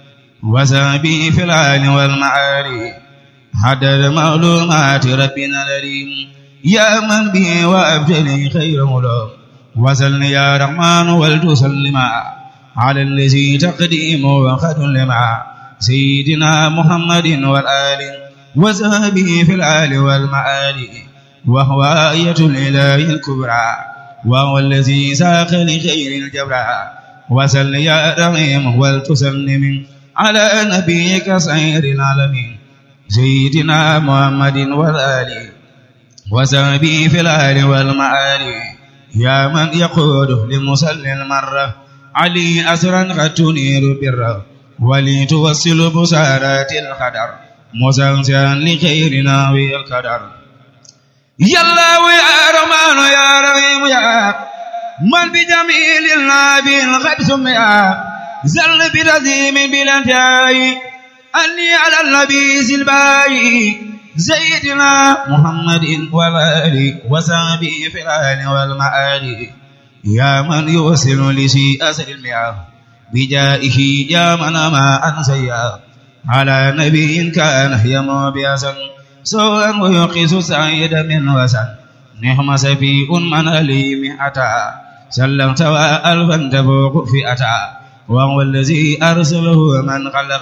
وسابي في الآل والمعالي حدد معلومات ربنا الأليم يا من به وأبجلي خير ملوم وسل يا رحمن ولتسلم على الذي تقديم وقد لما سيدنا محمد والآل وسابه في الآل والمعالي وهو آية الإله الكبرى وهو الذي ساق لخير الجبرى وسل يا رحيم ولتسلم على نبيك سير العالمين سيدنا محمد والآل وسابه في الآل والمعالي يا من يقود لمسل المرة علي أسرا قد تنير بره ولتوصل بسارات القدر مسلسلا لخيرنا والقدر يا الله يا رحمن يا رحيم يا من بجميل النبي قد سمي زل بتزيم بلا انتهاء أني على النبي سلباي سيدنا محمد والآل وصحبه في الآل والمآل يا من يوصل لشيء أسر المياه بجائه يا من ما أنسيا على نبي كان يمو بيسا سوءا ويقيس سعيد من وسن نعم سفيء من أليم أتى سلمت وألفا تفوق فئتا وهو الذي أرسله من خلق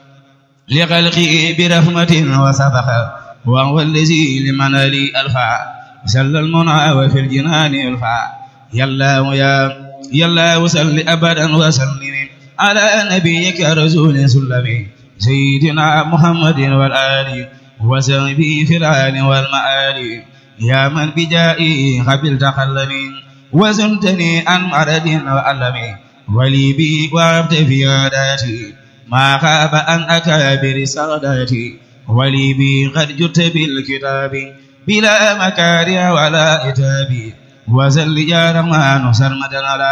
لخلقه برحمة وسفخ وهو الذي لمن لي ألفا سل المنى وفي الجنان ألفا يلا يا يلا وسل أبدا وسلم على نبيك رسول سلمي سيدنا محمد والآل وسلمي في الآل والمآل يا من بجائي قبلت خلمي وزنتني عن مرض وألم ولي بي وعبت في عاداتي ما خاب عن أكابر ساداتي ولي بي قد جدت بالكتاب بلا مكاره ولا إتاب وزل يا رحمن سرمدا على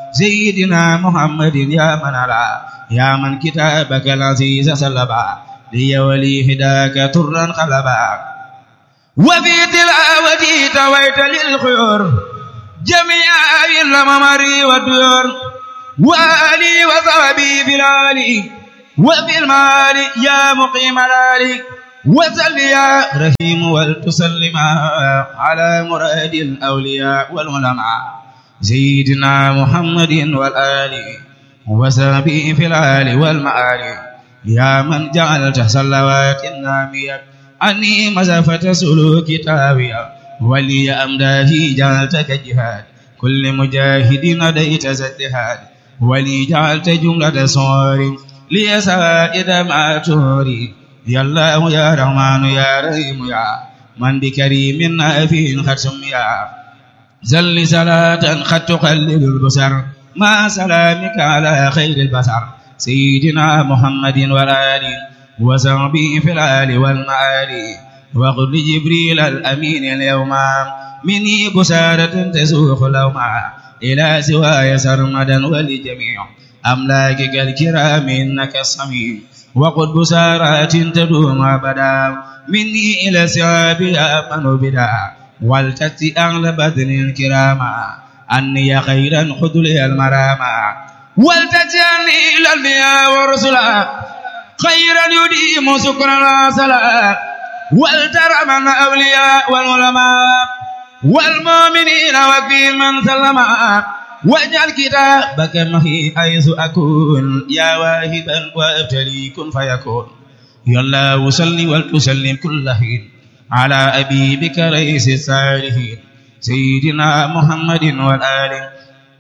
سيدنا محمد يا من على يا من كتابك العزيز سلبا لي ولي هداك ترا خلبا وفي تلاوتي تويت للخيور جميع الممر والديور والي وصحبي في العالي وفي المال يا مقيم الالي وسل يا رحيم ولتسلم على مراد الاولياء والعلماء سيدنا محمد والآل وسبي في الآل والمآل يا من جعلت صلوات النامية أني مسافة سلوك تاوية ولي أمداه جعلتك جهاد كل مجاهد نديت زدهاد ولي جعلت جملة صور لي سائد ما توري يا الله يا رحمن يا رحيم يا من بكريم نافع ختم يا زل صلاة قد تقلل البصر مع سلامك على خير البشر سيدنا محمد والآل وصحبه في الآل والمآل وقل لجبريل الأمين اليوم مني بشارة تسوق لوما إلى سواي سرمدا ولجميع أملاكك الكرام إنك الصميم وقل بشارات تدوم أبدا مني إلى سعاب أمن بدا والتتي أغلى بدن الكراما أني خيرا خذ لي المراما والتتي أني إلى الأنبياء والرسلا خيرا يديم سكرا وصلا والترى من أولياء والعلماء والمؤمنين وفي من سلم واجعل كتابك معي حيث أكون يا واهبا وابتلي كن فيكون يا الله صل وتسلم كل حين على أبيبك رئيس الصالحين سيدنا محمد والآل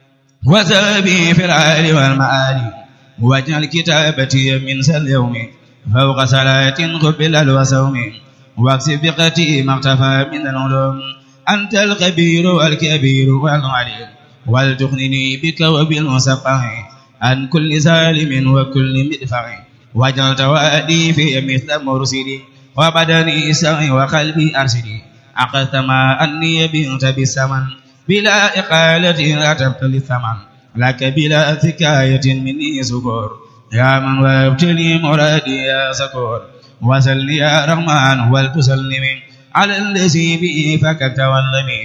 وسبي في العال والمآل واجعل كتابتي من اليوم فوق صلاة قبل الوسوم واكسب بقتي ما اختفى من العلوم أنت الكبير والكبير والعليم ولتغنني بك وبالمسقع عن كل ظالم وكل مدفع واجعل توادي في مثل مرسلي وبدني سعي وقلبي أرشدي عقدت ما أني بنت بالثمن بلا إقالة أتبت للثمن لك بلا ثكاية مني سكور يا من وابتلي مرادي يا سكور وسل يا رحمن ولتسلم على الذي به فككت واللمي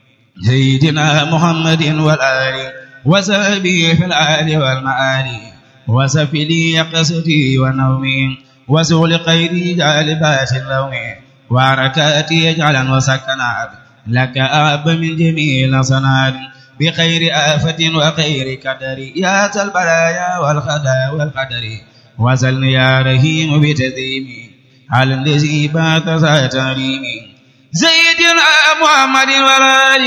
سيدنا محمد والآل وسبي في الآل والمآل وسفي لي قصدي ونومي وسول قيدي جالبات اللوم وحركاتي يجعلا وسكنات لك أب من جميل صناد بخير آفة وخير قدر يا ذا البلايا والخدا والقدر وسل يا رحيم بتديمي على الذي بات ذا تريمي سيدنا محمد والآل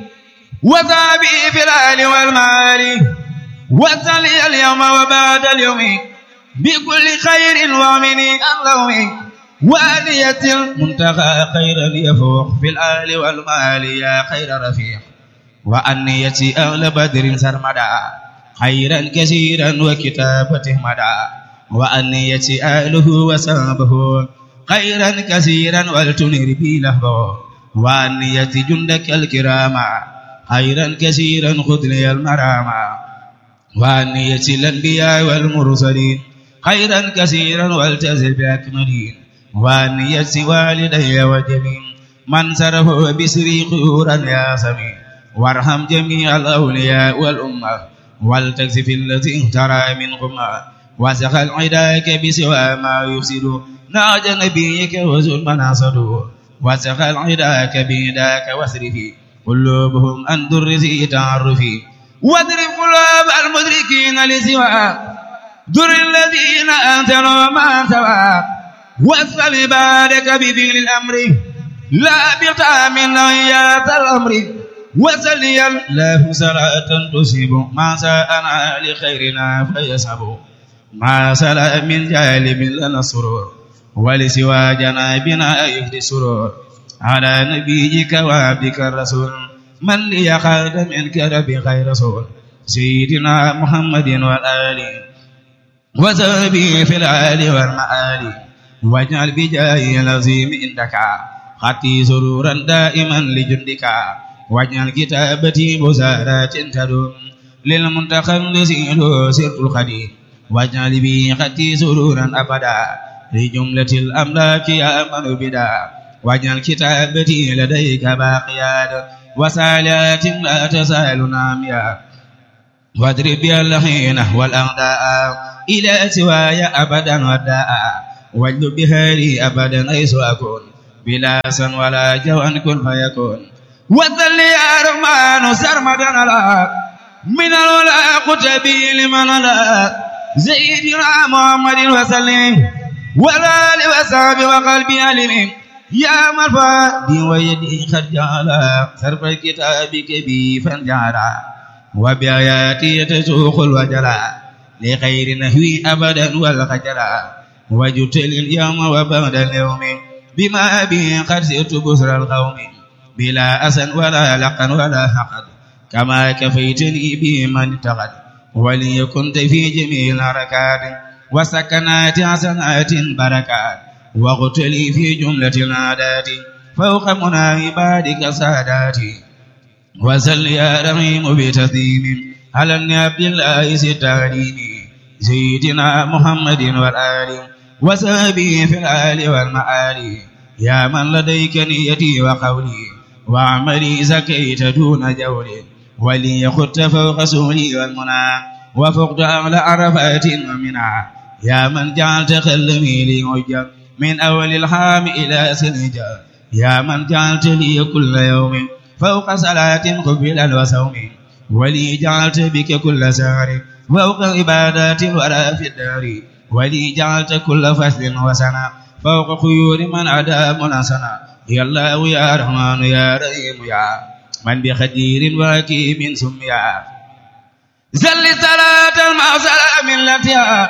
وصحبه في الآل والمال وسل اليوم وبعد اليوم بكل خير ومن اللوم وآلية المنتهى خيرا يفوق في الآل والمال يا خير رفيق وأنية أهل بدر سرمدا خيرا كثيرا وكتابته مدى وأنية أهله وصحبه خيرا كثيرا ولتنر بي لهبه وأنية جندك الكرام خيرا كثيرا خذ لي المرام وأنية الأنبياء والمرسلين خيرا كثيرا والتزل بأكملين وأنية والدي وجميع من سره بسري خيورا يا سميع وارحم جميع الأولياء والأمة والتكسف الذي اهترى منكم وسخل عداك بسوى ما يفسد ناج نبيك وزل مناصد وسخل عداك بيداك واسرفي قلوبهم أن درسي تعرفي واضرب قلوب المدركين لسوى در الذين أنتنوا ما سوى واسفل عبادك بفعل الأمر لا بطعم نهيات الأمر وسلي الله صلاة تصيب ما ساءنا لخيرنا فيسب ما سلا من جالب لنا السرور ولسوى جنابنا يهدي السرور على نبيك وعبدك الرسول من لي خالد منك ربي خير رسول سيدنا محمد والآل وزابي في الآل والمآل واجعل بجاه العظيم عندك خطي سرورا دائما لجندك واجعل كتابتي بزارات تدوم للمنتقى الذي له سرت الخدير واجعل به خطي سرورا أبدا لجملة الأملاك يا من بدا واجعل كتابتي لديك باقيا وسالات لا تسال ناميا واضرب بها اللحين والأغداء إلى سواي أبدا وداء واجلب بها لي أبدا حيث أكون بلا سن ولا جوان كن فيكون وذل يا رحمن سرمدا على من الولا قتبي لمن لا سيدنا محمد وسلم والآل وصحبه وقلبي علم يا مرفادي ويدي قد جعل صرف كتابك بي فانجعلا وبآياتي تسوق الوجلا لخير نهوي أبدا والخجلا وجدت اليوم وبعد اليوم بما به قد سرت بسر القوم بلا أسن ولا لقن ولا حقد كما كفيتني به من اتقد وليكنت في جميع الحركات وسكنات حسنات بركات واغتلي في جملة العادات فوق منى عبادك ساداتي وسل يا رحيم بتسليم على النبي الله ستعليم سيدنا محمد والآل وسابي في الآل والمآل يا من لديك نيتي وقولي وعملي زكيت دون جولي ولي خدت فوق سولي والمنى وفقت أعلى عرفات ومنى يا من جعلت خلمي لي حجة من أول الحام إلى سنجا يا من جعلت لي كل يوم فوق صلاة قبل وصوم ولي جعلت بك كل سهر فوق عبادات ولا في الدار ولي جعلت كل فصل وسنة فوق خيور من عدا منسنا يا الله يا رحمن يا رحيم يا من بخدير وكيم سميا زل صلاة مع سلام التي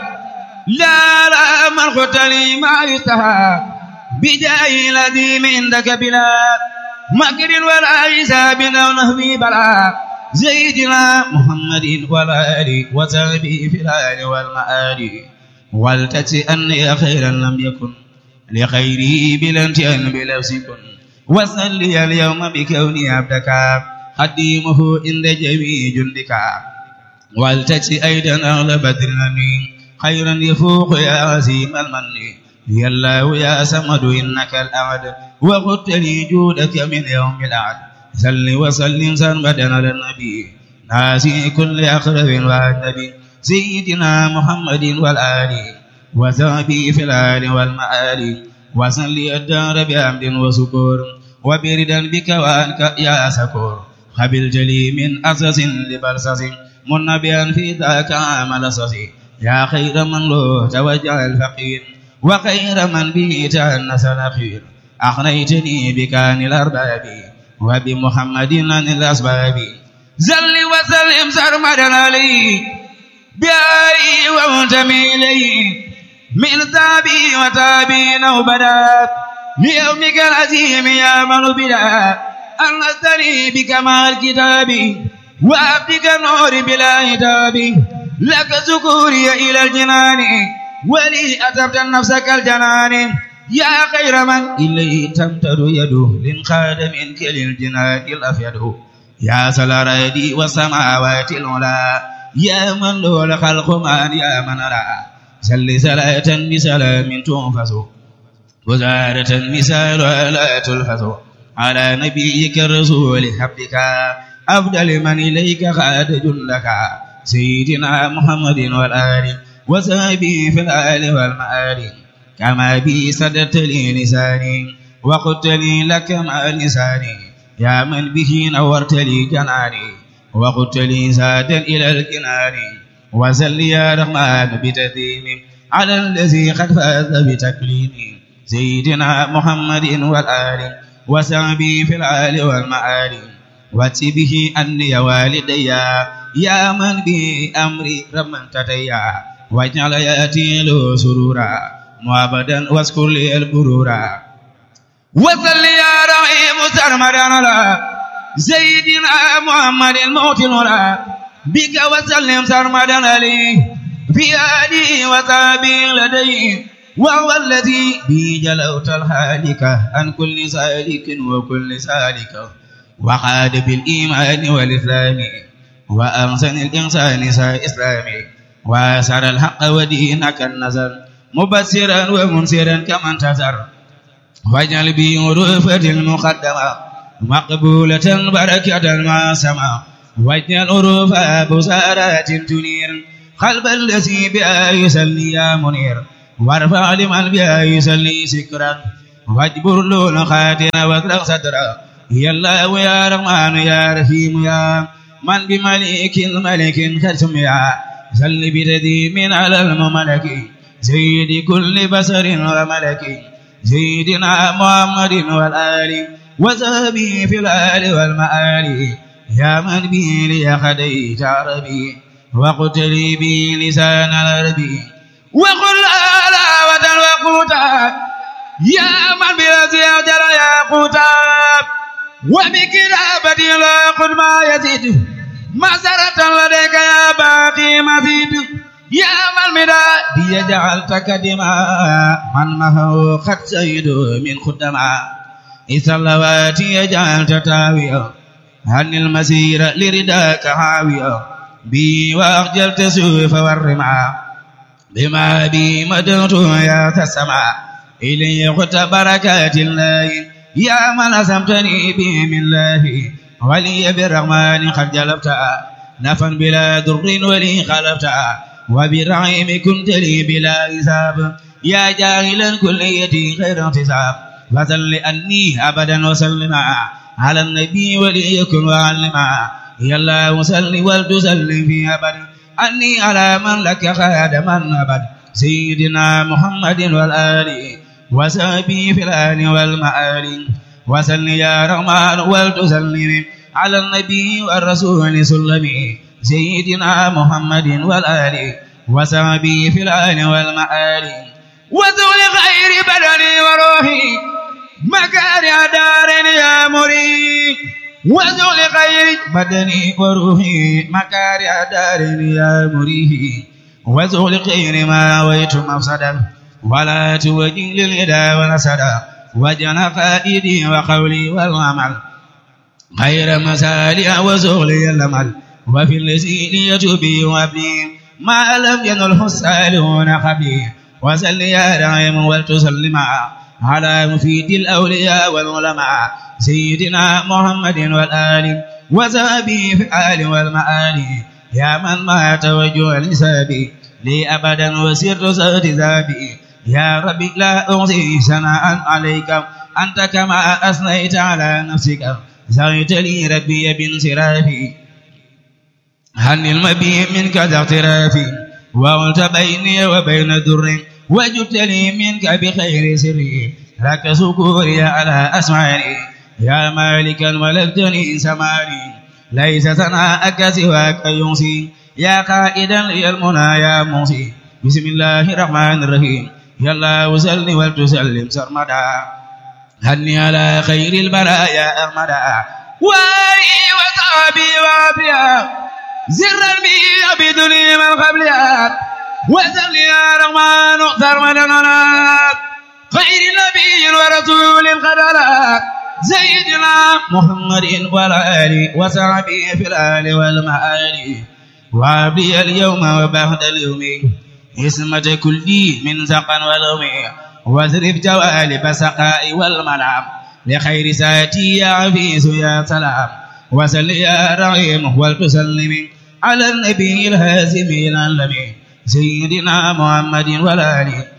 لا لا من قتلي ما يستحى بجاه الذي عندك بلا مكر ولا حساب او نهبي بلا سيدنا محمد والآل وصحبه في الآل والمآل ولتجزي أني خيرا لم يكن لخيري بلا انتهاء بلفظ كن وصلي اليوم بكوني عبدك خديمه عند جميع جندك ولتجزي أيضا أغلى بدرني خيرا يفوق يا عزيم المن يا الله يا سمد إنك الأعد وقلت لي جودك من يوم الأعد صل وسلم سرمدا على النبي ناسي كل أقرب والنبي سيدنا محمد والآل وصحبه في الآل والمآل وصل الدار بحمد وسكور وبردا بك وأنك يا سكور قبلت لي من أسس لبرسس منبيا في ذاك عمل سسي يا خير من له توجه الفقير وخير من به تأنس الأخير أغنيتني بكان الأرباب وبمحمد عن الأسباب زل وسلم سرمدا عليه بآله وانتمي إليه من تابي وتابين وبدا ليومك العظيم يا من بلا أنستني بكمال كتابي وأبدك النور بلا هتاب لك سكوري إلى الجنان ولي أتبت نفسك الجنان يا خير من إليه تمتد يده لنخاد منك للجنان الأفيد يا سلار يدي والسماوات العلا يا من له الخلق من يا من رأى سل صلاة بسلام تنفس وزارة مثال لا تلفظ على نبيك الرسول حبك أفضل من إليك خاد جندك سيدنا محمد والآل وصحبه في الآل والمآل كما بي سدت لي لساني وقلت لي لك مع لساني يا من به نورت لي جناني وقلت لي زادا إلى الكنان وسل يا رحمن بتديم على الذي قد فاز بتكليم سيدنا محمد والآل وصحبه في الآل والمآل واتي به أني والدي يا من به أمري رمن تتيا واجعل ياتي له سرورا معبدا واذكر لي البرورا وصل يا رحيم سرمدا على سيدنا محمد الموت الولا بك وسلم سرمدا عليه في آله وصحبه لديه وهو الذي به جلوت الهالك عن كل سالك وكل سالك وخاد بالإيمان والإسلام وأحسن الإنسان سا إسلامي وأسر الحق ودينك النزر مبصرا ومنصرا كمن تزر واجعل بي رفة المقدمة مقبولة بركة ما سما واجعل رفة بسارات تنير قلب الذي بها يسلي يا منير وارفع لمن بها يسلي سكرا واجبر له خاتنا واطلق صدرا يا الله يا رحمن يا رحيم يا من بملك الملك ختم يا سل بتديم على المملك سيد كل بشر وملك سيدنا محمد والآل وصحبه في الآل والمآل يا من به لي خديت عربي وقتلي به لسان العربي وقل علاوة وقوتا يا من بلازي أجر يا قوتا وبكتابتي لا قد ما يزيد مسرة لديك يا باقي مزيد يا من مداد جعلتك دماء من مهو قد سيد من خدما إسلواتي جعلت تاويا عن المسير لرداك هاويا بي وأخجلت سوف والرمع بما بي مدرت يا تسمع إلي قلت بركات الله يا من أسمتني به من الله ولي بالرحمن قد جلبت نفا بلا در ولي خلفت وبالرحيم كنت لي بلا حساب يا جاهلا كليتي خير احتساب فسل أني أبدا وسلم على النبي وليكن وعلما يا الله سل ولتسلم في أبد أني على من لك خادما أبد سيدنا محمد والآل وسبي في الآن والمآل وسل يا رحمن ولتسلم على النبي والرسول سلمي سيدنا محمد والآل وسبي في الآن والمآل وذل خير بدني وروحي مكارع دار يا مريد وذل خير بدني وروحي مكارع دار يا مريه وذل خير ما ويت مفسدا ولا توجه للهدى والسدى وجن قائدي وقولي والعمل خير مسالي وزغلي الأمل وفي اللسين يتوبي وابني ما لم ينله السالون خبير وسل يا دائم ولتسلم على مفيد الأولياء والعلماء سيدنا محمد والآل وزابي في الآل والمآل يا من ما توجه لسابي لي أبدا وسرت صوت ذابي يا ربي لا أعطي ثناء عليك أنت كما أثنيت على نفسك زغيت لي ربي بانصرافي هل المبي منك ذا اغترافي وقلت بيني وبين در وجدت لي منك بخير سري لك سكوري على أسماري يا مالكا ملكتني سماري ليس ثناءك سواك ينسي يا قائدا لي المنى يا موسي بسم الله الرحمن الرحيم يا الله وسلم ولتسلم سرمدا هني على خير البرايا أحمدا واري وصحبي وابيا زرا بي بدني من قبلها وسل يا رحمن اختر مدننا خير نبي ورسول قدرات سيدنا محمد والآل وصحبه في الآل والمآل وابلي اليوم وبعد اليوم اسمة كل من سقا ولوم واصرف جوالب سقاء والمنام لخير ساتي يا عفيس يا سلام وسل يا رحيم ولتسلم على النبي الهازم العالمين سيدنا محمد والآل